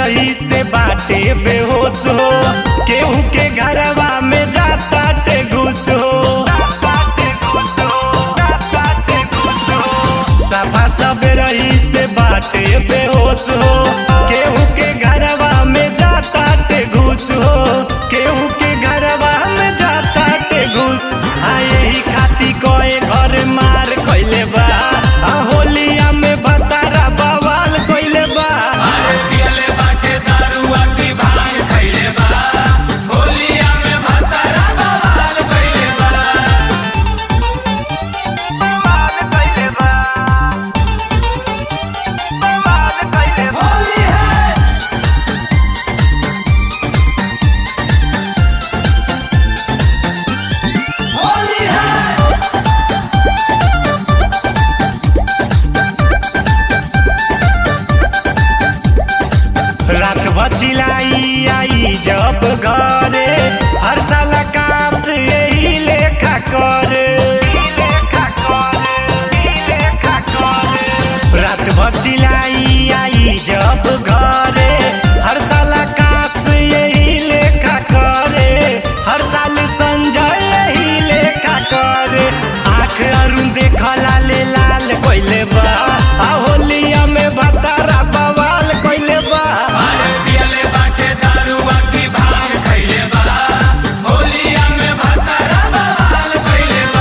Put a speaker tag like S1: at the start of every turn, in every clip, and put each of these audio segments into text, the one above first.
S1: रही से बाटे बेहोश हो केहू के घरवा में जाता टे घुस हो सफा सब रही से बाटे बेहोश हो केहू के घरवा में जाता टे घुस हो केहू के घरवा में जाता टे घुस आ यही खाती कोई घर मार कइले बा आ होलिया में भतारा बवाल कइले बा
S2: अरे पियले बाटे दारुआ की भांग खइले बा होलिया में भतारा बवाल कइले बा होली है होली है
S1: रात बचिलाई आई जब घरे हर साल काश यही लेखा करे रात बचिलाई आई जब घरे हर साल काश यही लेखा करे हर साल संजय यही लेखा करे आँख अरुण देखला ले लाल कोइले बा आ होलिया में भतारा बवाल कोइले बा
S2: अरे पियले बाटे दारुआ की भांग खइले बा होलिया में भतारा बवाल कइले बा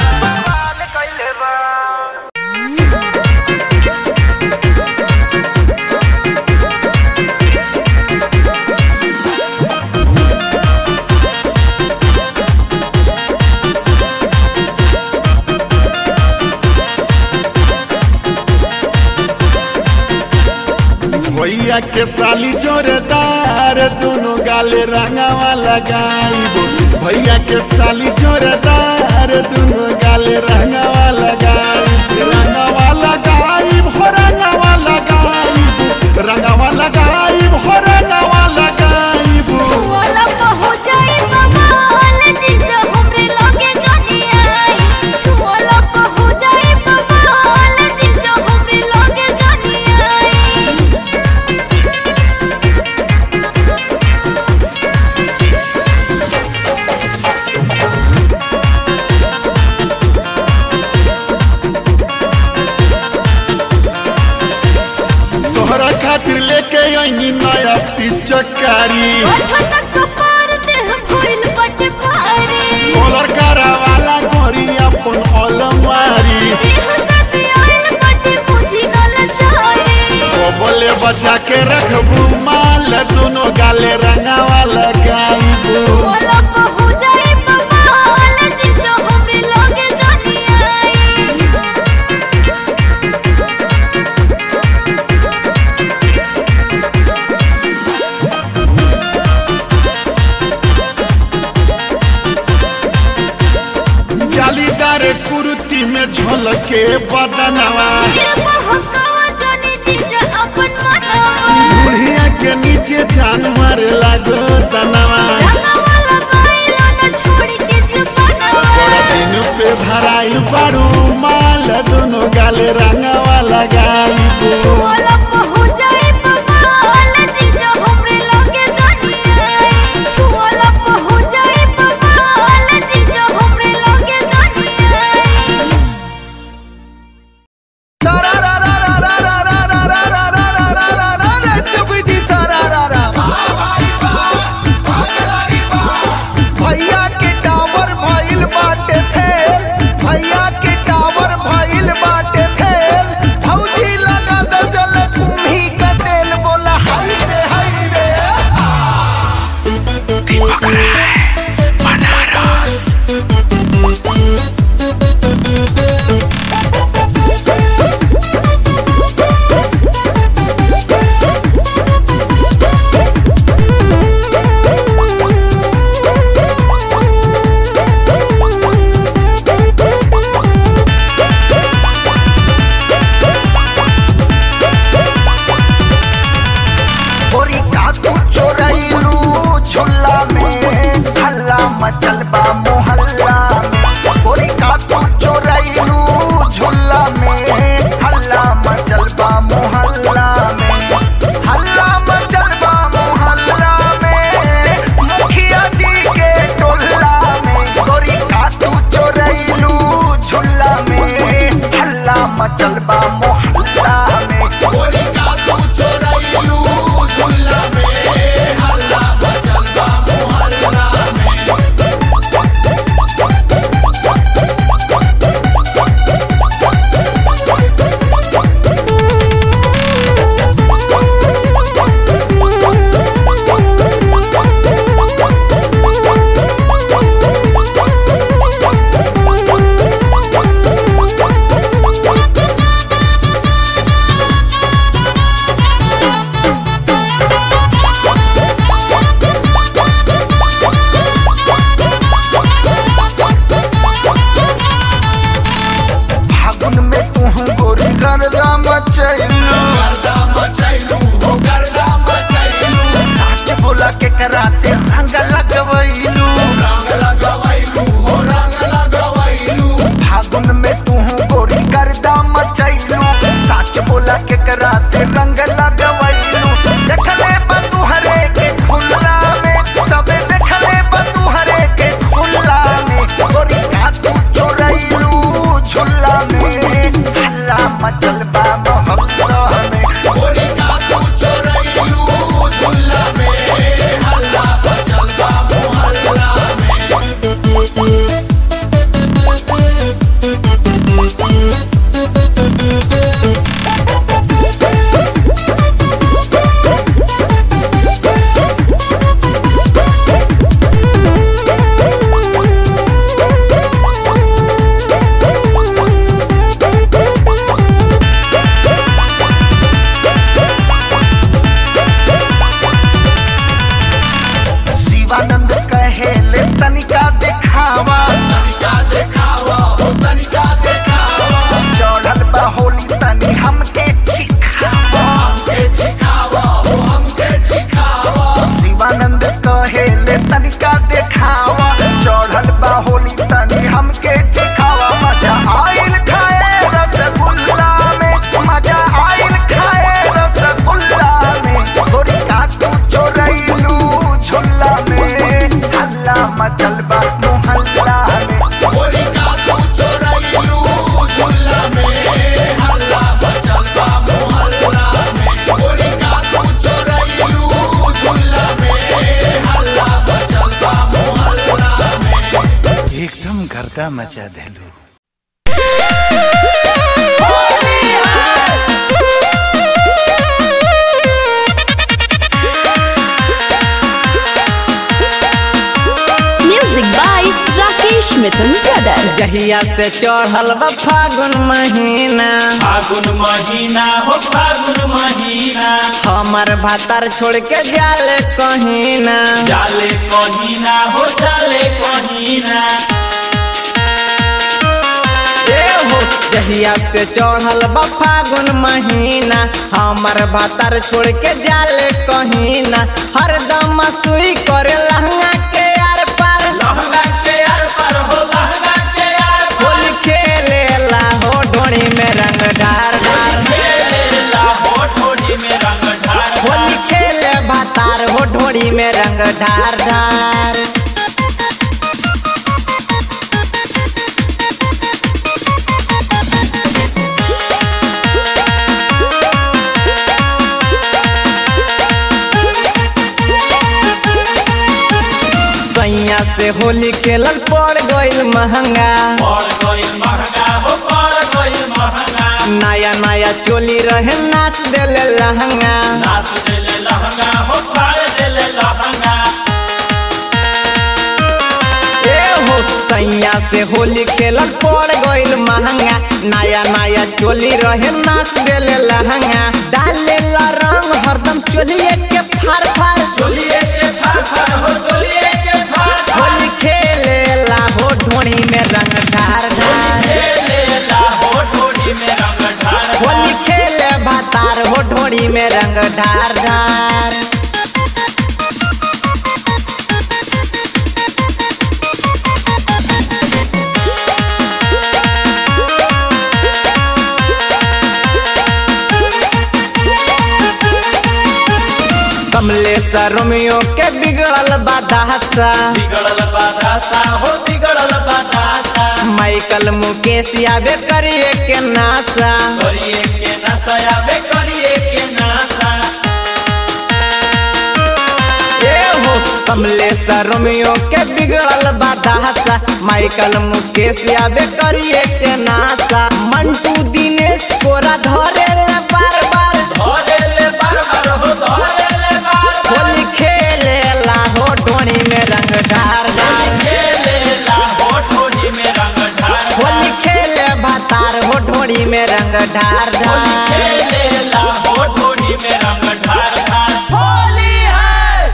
S3: भैया के साली जोरदार दोनों गाले रंगावा लगाइबो भैया के साली जोरदार दोनों गाले रंगावा लगाइब रंगावा लगाइब हो रंगावा लगाइब रंगावा लगाइब हो रंगावा लगाइब
S4: छुअला पहो जाई बवाल जीजा हमरे लगे जनी आई छुअला पहो जाई बवाल जीजा हमरे लगे जनी आई
S3: तोहरा खातिर लेके आई नया पिचकारी
S4: माथा तक कपार देह भइल बटे भारी
S3: कॉलर करा वाला गोरी अपन अलमारी
S4: देह साथे आइल बटे मुझी न लचाई
S3: ओ बोले बचा के रखबू माल दोनों गाले रंगावा लगाइबू
S4: छुअला पहो जाई बवाल जीजा हमरे लगे जनी आई
S3: जालीदार कुर्ती में झलके बदनवा
S4: ये बहकावा जनी जीजा अपन मनवा
S3: बुढ़िया के नीचे जान मारे लागो तनवा
S4: रंगवा लगाइला न छोड़ी के जमानवा
S3: बड़ा दिन पे धराइल बारू माल दोनों गाले रंगावा लगाइबू
S4: छुअला पहो जाई बवाल जीजा हमरे लगे जनी आई छुअला पहो जाई बवाल जीजा हमरे लगे जनी आई
S5: भैया के टावर भइल बाटे फेल भैया के टावर भइल बाटे फेल भौजी लगा द चल मचल बा मोहल्ला में
S2: गोरी का तू चोरैलू झुल्ला में हल्ला मचल बा मोहल्ला में
S5: फागुन में तू गोरी गर्दा मचैलू
S2: गर्दा मचैलू हो गर्दा मचैलू
S5: साच बोला के करा से रंग लगवैलू
S2: रंग लगवैलू हो रंग लगवैलू
S5: फागुन में तू गोरी गर्दा मचैलू साच बोला के करा से रंग लगवैलू देखले बा तू हरे के खुला में सबे देखले बा तू हरे के खुला में गोरी का तू चोरैलू झुल्ला में हल्ला मचल बा मोहल्ला में
S2: गोरी का तू चोरैलू झुल्ला में हल्ला मचल बा मोहल्ला में
S5: शिवानंद कहेले तनिका दिखावा
S2: तनिका देखावा हो तनिका देखावा
S5: चढ़ल बा होली तनी हमके छिखावा
S2: हमके सिखावा हो हमके सिखावा
S5: शिवानंद कहेले तनिका देखावा चढ़ल बा होली तनी हमके छिखावा मजा आइल खाए रसगुल्ला में मजा आइल खाए रसगुल्ला में गोरी का तू चोरैलू झुल्ला में हल्ला मचल बा मोहल्ला में
S2: गोरी का तू चोरैलू झुल्ला में हल्ला मचल बा मोहल्ला में गोरी का तू चोरैलू झुल्ला में हल्ला मचल बा मोहल्ला में
S5: एकदम गर्दा मचा देलू
S6: music by Rakesh Mithun brother
S7: जहिया से चढ़ल बा फागुन महीना
S8: फागुन महीना हो फागुन महीना
S7: हमर भातर छोड़ के जाले कहीं ना
S8: जाले कहीना हो जाले कहीना
S7: ए हो जहिया से चढ़ल बा फागुन महीना हमर भातर छोड़ के जाले कहीं ना हरदम सुई करे लहंगा के आर पार
S8: लहंगा के यार पर हो लहंगा के यार पर
S7: होली खेले ला हो ढोड़ी में रंग ढार ढार
S8: खेलेला हो ठोड़ी में रंग ढार
S7: होली खेले भातार हो ढोड़ी में रंग ढार ढार सैया से होली खेलल पड़ गइल महंगा
S8: पड़ गइल महंगा हो पड़ गइल महंगा
S7: नया नया चोली रहे नाच देले लहंगा
S8: नाच देले लहंगा हो फाड़ देले लहंगा
S7: ए हो सैया से होली खेलल पड़ गइल महंगा नया नया चोली रहे नाच देले लहंगा डाले ला रंग हरदम चोलिए के फार फार
S8: चोलिए के फाड़ फाड़ हो चोलिए के फाड़ फाड़
S7: होली खेले ला हो ढोणी में रंग ढार ढार
S8: खेलेला हो ठोड़ी में रंग ढार
S7: होली खेले भातार हो ढोड़ी में रंग ढार ढार कमलेश्वर रोमियो के बिगड़ल बादासा
S8: बिगड़ल बादासा हो बिगड़ल बादासा
S7: माइकल मुकेश आबे करिए के नासा
S8: करिए के नशा आबे करिए के नशा
S7: ए हो कमलेश रोमियो के बिगड़ल बादासा माइकल मुकेश आबे करिए के नासा मंटू दिनेश कोरा धरे ले बार बार
S8: धरे ले बार बार हो धरे ले बार बार
S7: होली खेले ला हो ढोणी में रंग ढार ढार
S8: खेले ला हो ठोड़ी में रंग ढार
S7: होली खेले भातार हो ढोणी में रंग ढार ढार
S8: खेले ला हो ठोड़ी में रंग ढार ढार होली है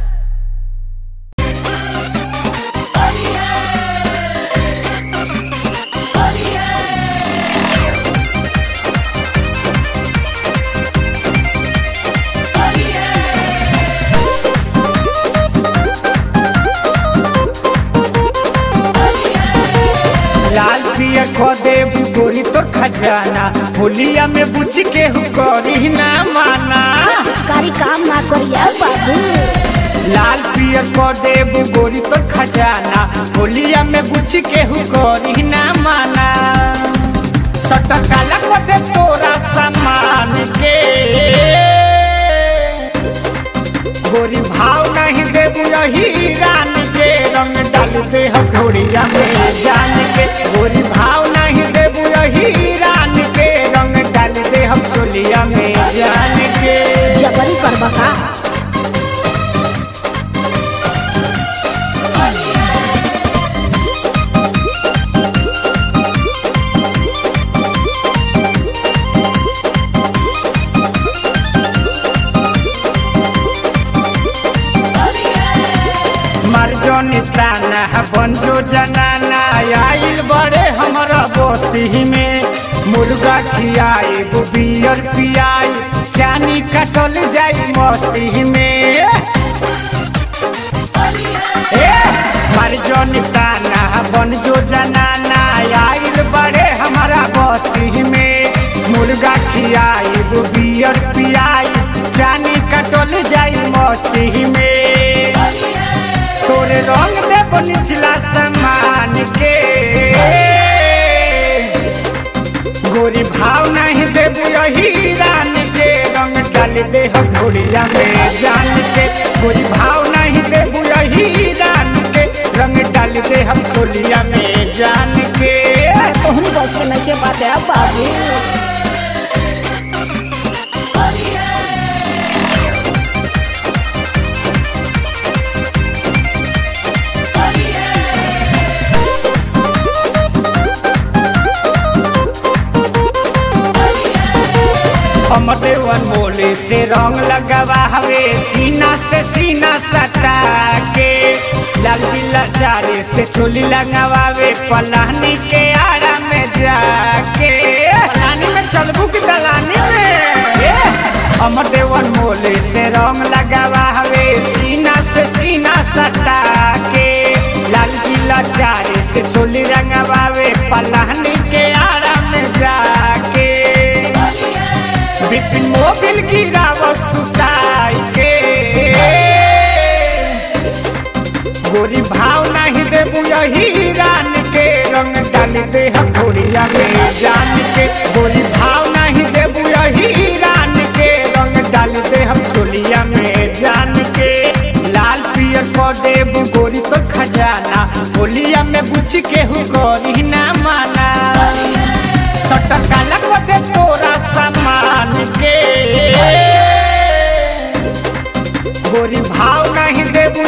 S1: लाल पिया खो देबू गोरी तो खजाना होलिया में बुझ के हु करी ना माना
S4: पिचकारी काम ना करिया बाबू
S1: लाल पिया खो देबू गोरी तो खजाना होलिया में बुझ के हु करी ना माना सटकाला को दे तोरा सामान के गोरी भाव नहीं देबू यही रान के रंग डाल दे हथौड़िया में जान के गोरी भाव नहीं देबू यही रान के रंग डाल दे हम चोलिया में जान के
S4: जबरी करबा का
S1: मर जो निताना बन जो जनाना आइल बड़े हमारा बस्ती में मुर्गा खियाई बियर पियाई चानी कटल जाई मस्ती में ए, मर जो निताना बन जो जनाना आइल बड़े हमारा बस्ती में मुर्गा खियाई बियर पियाई चानी कटल जाई मस्ती में तोरे रंग देव निचला समान के गोरी भाव नहीं देव यही रान के रंग डाल दे हम घोड़िया में जान के गोरी भाव नहीं देव यही रान के रंग डाल दे हम छोलिया में जान के
S4: तोहनी बस के नहीं के बात है बाबू
S1: अमदेवन मोले से रंग लगावा हवे सीना से सीना सटा के लाल दिला चारे से चोली लगावे पलानी के आड़ा में जाके पलानी में चलबू की दलानी में ए, अमदेवन मोले से रंग लगावा हवे सीना से सीना सटा के लाल दिला चारे से चोली रंगवावे पलानी के आड़ा में जाके बिपिन मोबिल गिराव सुताई के गोरी भाव नहीं देबू यही रान के रंग डाल दे हथौड़िया में जान के गोरी भाव नहीं देबू यही रान के रंग डाल दे हम चोलिया में जान के लाल पियर को देबू गोरी तो खजाना होलिया में बुझ के हु गोरी ना माना सटकाला को दे तोरा सामान के गोरी भाव नहीं देबू